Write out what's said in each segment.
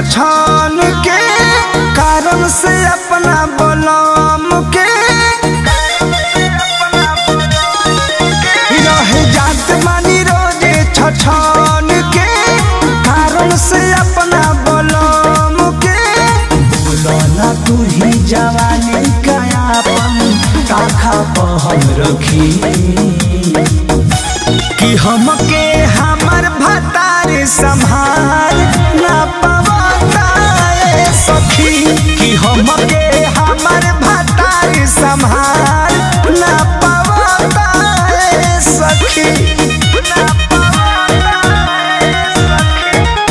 छछन के कारण से अपना बलम के रह जात मानी रोजे छछन के कारण से अपना बलम के बोलना तू ही जवानी कयापन ताखा पहम रखी कि हमके हमर भतार संभार ना पवता ए सखी कि हमके हमर भतार संभार ना पवता ए सखी ना पवता ए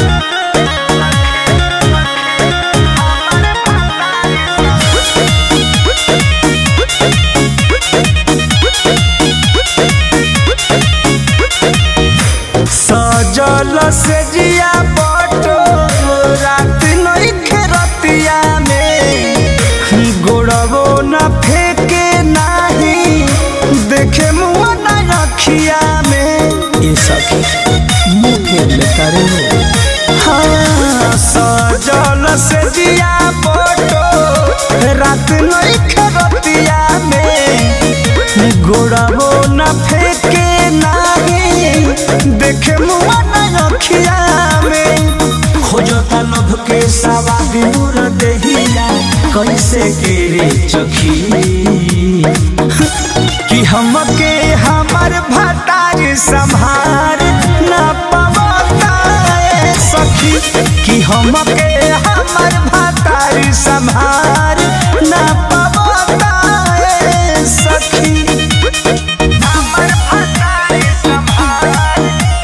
सजल से जिया बटो रात नइखे रतिया में गोड़बो न फेके नाही देखे मुआ न रखिया में ये सखी मुँह फेर लेता रे हाँ सजल से जिया बटो रात नइखे रतिया में गोड़बो न फेके नाही देखे मुआ न रखिया में खोजता लोभ के सवाद दूर देहिया कैसे गिरे चखी कि हमके हमर भतार संभार न पवता ए सखी कि हमके हमर भतार संभार न पवता ए सखी हमर भतार संभार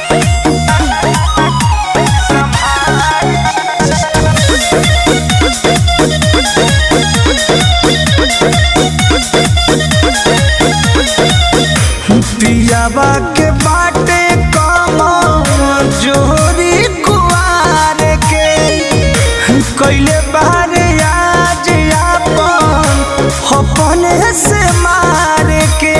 पियावा के बाटे कमा जोरी कुआर के कैले बारे आज आपन अपने से मार के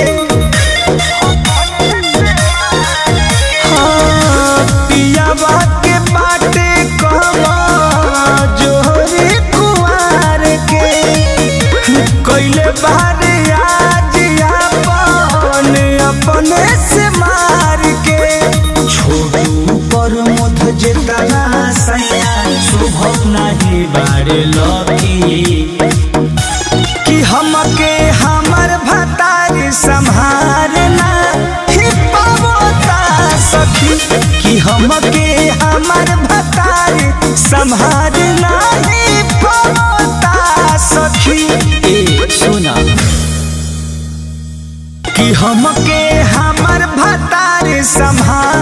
हाँ, पियावा के बाटे कमा जोरी कुआर के कैले बारे आज आपन अपने से मार के छोटू पर मुध जेतना सैया शुभ नहीं बारे लकी कि हमके हमर भतार संभारना ही पावता सखी कि हमके हमर भतार संभारना ही पावता सखी ए सुना कि हमके हमर भतार संभार